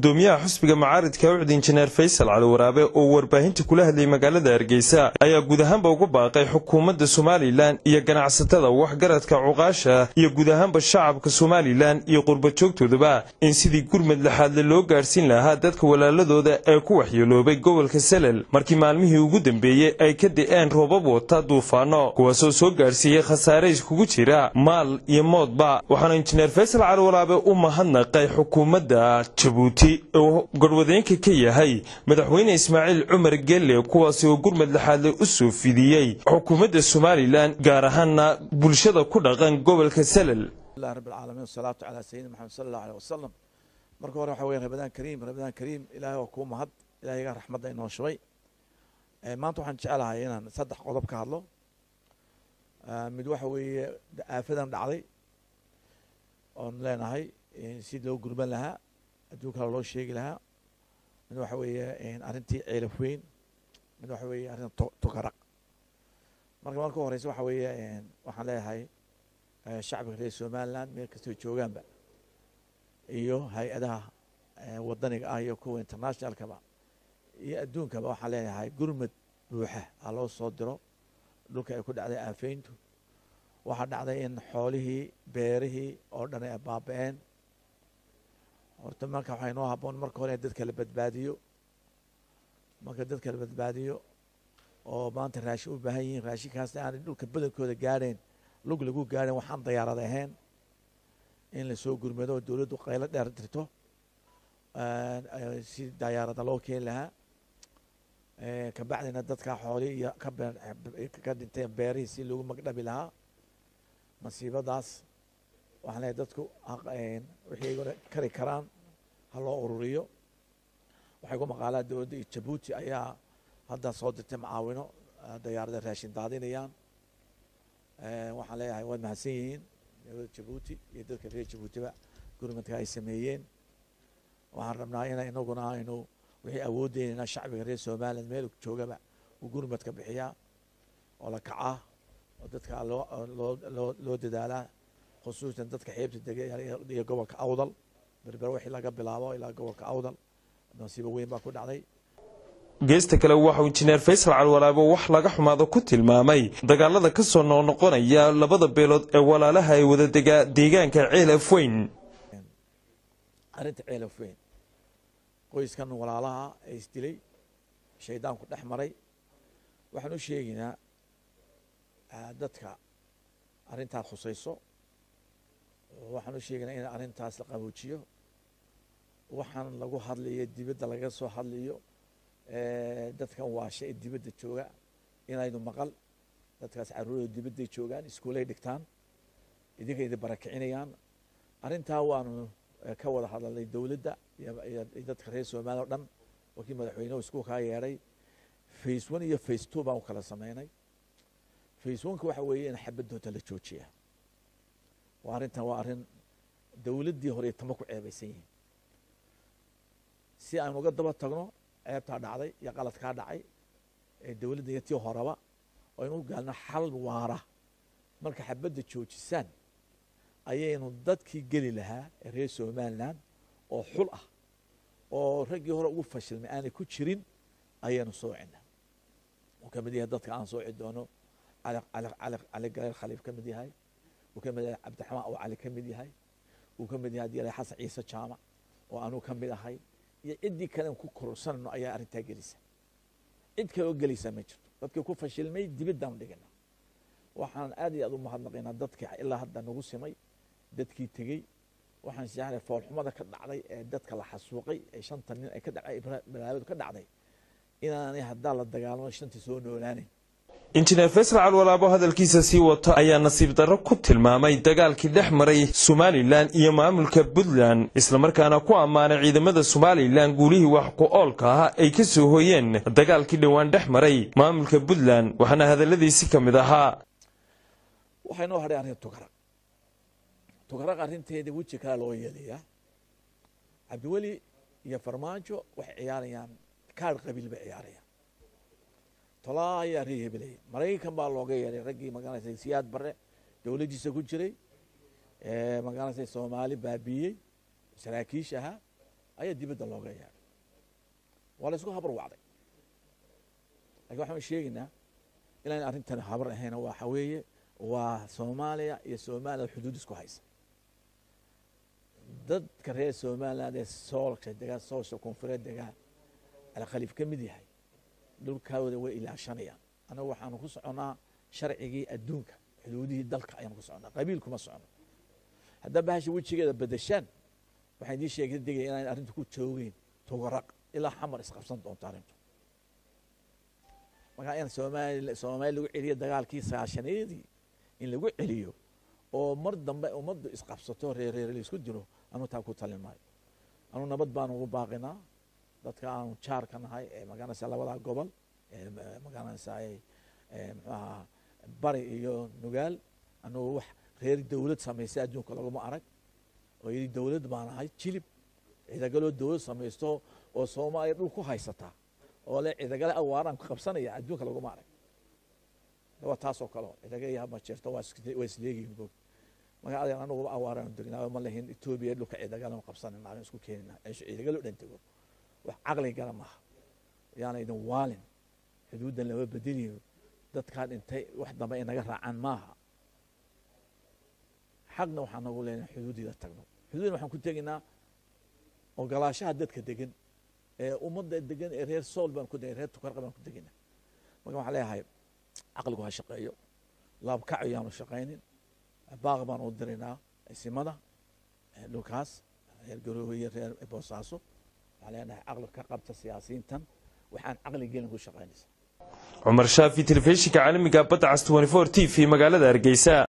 gudoomiyaha xusbiga macaaridka ucd injineer faysal cali waraabe oo warbaahinta kula hadlayay magaalada hargeysa ayaa guud ahaanba ugu baaqay xukuumadda somalilan iyo ganacsatada waxgaradka cuqaasha iyo guud ahaanba shacabka somalilan iyo qurbajoogtoodaba in sidii gurmad laxaadle loo gaadhsiin lahaa dadka walaaladooda ee ku waxyeeloobay gobolka salel markii maalmihii ugu dambeeyey ay ka da'een roobab wata duufaano kuwaasoo soo gaadhsiiyey khasaare iskugu jira maal iyo moodba waxaana injineer faysal cali waraabe u mahadnaqay xukuumadda jabuuti oo garwadeenka ka yahay madaxweyne ismaaciil cumar gelle kuwaasi oo gurmad laxaadle u soo fidiyey xukuumadda somalilan gaar ahaana bulshada ku dhaqan gobolka salel الله رب العالمين والصلاة على سيدنا محمد صلى الله عليه وسلم marka hore waxa weeye rabadaan kariim rabadaan kariim ilaahay waa kuu mahad ilaahiga raxmadda inoo shubay maanta waxaan jecelahay inaan saddex qodob ka hadlo mid waxa weeye aafadan dhacday oon leenahay si loo gurban lahaa adduun kale loo sheegi lahaa mid waxa weeye arrintii ceelaf weyn mid waxa weeye arrinta tukaraq marka marka horeysa waxa weeye waxaan leeyahay shacbiga reer somaliland meel kastoo joogaanba iyo hay-adaha wadaniga ah iyo kuwa internationalkaba iyo adduunkaba waxaan leeyahay gurmad buuxa ha loo soo diro dhulka ay ku dhacday aafeyntu waxaa dhacday in xoolihii beerihii oo dhan ay baaba-een horta marka waxaa inoo haboon marka hore in dadka la badbaadiyo marka dadka la badbaadiyo oo maanta raashin u baahan yihiin raashinkaasna aanay dhulka badankooda gaadheen lug lagu gaadhin waxaan dayaarad ahayn in lasoo gurmado oo dowladdu qaylo dheer dirto si dayaarada loo keeni lahaa kabacdina dadka xoolii iyo ka dhinteen beerihii si loogu magdhabi lahaa masiibadaas waxaan leeyahay dadku wixii kari karaan ha loo ururiyo waxay ku maqaalaa dowladda iyo jabuuti ayaa hadda soo dirtay macaawino dayaarada raashin daadinayaan waxaan leeyahay waad mahadsan yihiin dowladda jabuuti iyo dadka reer jabuutiba gurmadka ay sameeyeen waxaan rabnaa ina inaguna aynu wixii awooddeynana shacbiga reer somaliland meel joogaba uu gurmadka bixiyaa oo la kacaa oo dadka loo dadaalaa khusuusan dadka xeebta dega iyo gobolka awdal berber wixii laga bilaabo ilaa gobolka awdal nasiibo weyn baa ku dhacday geesta kale waxauu injineer faysal calwalaabo wax laga xumaado ku tilmaamay dagaalada ka soo noqnoqonaya labada beelood ee walaalaha ay wada degaa deegaanka ceelaf weyn arrinta ceelaf weyn qoyskan walaalaha ee isdilay shaydaanku dhex maray waxaan u sheegaynaa dadka arrintaas khusayso waxaan u sheegaynaa in arrintaas la qaboojiyo waxaan lagu hadlayo dibadda laga soo hadlayo dadkan waasha ee dibadda jooga inaynu maqal dadkaas caruurooda dibadday joogaan iskuolay dhigtaan idinka idin barakicinayaan arrintaa waanu ka wada hadalnay dowladda iyo dadka reer somaliya o dhan wakii madaxweynehu isku kaa yeedhay face one iyo face two baan u kala sameynay face oneka waxa weeye in xabadooda la joojiya waa arrintan waa arrin dowladdii hore tama ku ceebaysan yihiin si aynu uga daba tagno ceebtaa dhacday iyo qaladkaa dhacay ee dowladda iyo tii horeba oo aynu u gaalno xal waara marka xabadda joojisaan ayaynu dadkii geli lahaa ee reer somaliland oo xul ah oo raggii hore ugu fashilmay aanay ku jirin ayaynu soocina uu ka mid yahay dadka aan sooci doono cali galeel khaliif ka mid yahay uu ka mid yahay cabdiraxmaan oo cali ka mid yahay uu ka mid yahay hadii xasan ciise jaamac oo anuu ka mid ahay iyo ciddii kalen ku kororsanayno ayaa arrintaa gelisa cid kale oo gelaysaa ma jirto dadkii ku fashilmay dibiddaanu dhigina waxaan aad iyo aad u mahadnaqaynaa dadkii ilaa hadda nagu simay dadkii tegey waxaan jeclay foolxumada ka dhacday ee dadka la xasuuqay ee shanta nin ay ka dhacay balaabadu ka dhacday inaanay haddaa la dagaalamo shantii soo noolaanayn injineer faysal calwalaabo hadalkiisa sii wato ayaa nasiib darro ku tilmaamay dagaalkii dhex maray somalilan iyo maamulka puntland islamarkaana ku ammaanay ciidamada somalilan guulihii wax ku oolka ah ay ka soo hooyeen dagaalkii dhowaan dhex maray maamulka puntland waxaana hadalladiisi ka mid ahaa waxay noo hadhay arrin tugaraq tugaraq arrinteeda weji kale loo yeelayaa cabdiweli iyo farmaajo waxay ciyaarayaan kaadh qabiil bay ciyaarayaan tolaa ayaa ree hebelaya maraykan baa looga yeeray raggii magaranaysa siyaad bare dowladdiisa ku jiray magaranaysa soomaali baabiiyey saraakiish ahaa ayaa dibadda looga yeedhay waa la isku habar wacday lakin waxaan sheegaynaa inaan arrintani habar ahayn waxa weeye waa soomaaliya iyo somaliland xuduud isku haysa dadka reer somaliland ee soolka degaa soolsha koonfureed degaa alkhaliif ka mid yahay dhulkaawada way ilaashanayaan annagu waxaanu ku soconnaa sharcigii adduunka xuduudihii dalka ayaanu ku soconnaa qabiil kuma socono haddaa bahasha wejigeeda bedeshaan waxaan idiin sheegay degaya inaan arrintu ku joogeyn tugaraq ilaa xamar isqabsan doonto arrintu markaa in soomaali soomaali lagu celiyo dagaalkii sagaashaneedii in lagu celiyo oo mar dambe ummaddu isqabsato reereer laisku dilo anuu taa ku talin maayo anuu nabad baanu ugu baaqinaa dadka aanu jaarka nahay ee magaranaysa labadaa gobol ee magaranaysa muxuu ahaa bari iyo nugaal anugu wax reer dowlad samaystay adduunka laguma arag oo yidhi dowlad baan ahay jilib ciidagaloo dowlad samaysto oo soomaaliya dhul ku haysataa oo le ciidagale awaaraan ku qabsanaya adduunka laguma arag waa taasoo kale ciidaga iyo majeerto waa isleegihin bog marka adeer anuguba awaaraan degnaa ma lahin etoobiya dhulka ciidagalan qabsanayna aan isku keenina ciidagalo dhan tego wax caqli gala maaha yaana idin waalin xuduuddan lama bedeliyo dadkaa dhintay wax dambe ay naga raacaan maaha xaqna waxaan nagu leenahay xuduuddida tagno xuduudna waxaan ku tegaynaa ogolaashaha dadka degan ee ummadda degan ee reer sool baan ku degay reer tukarqa baan ku degaynaa marka waxaan leeyahay caqligu ha shaqeeyo laabkac yaanu shaqaynin baaq baan u diraynaa simada dhulkaas reer garoowe iyo reer boosaaso waxaan leenahay caqli ka qabta siyaasiyiintan waxaan caqli gelin ku shaqaynaysa cumar shaafi telefishinka caalamiga badda cas t t v magaalada hargeysa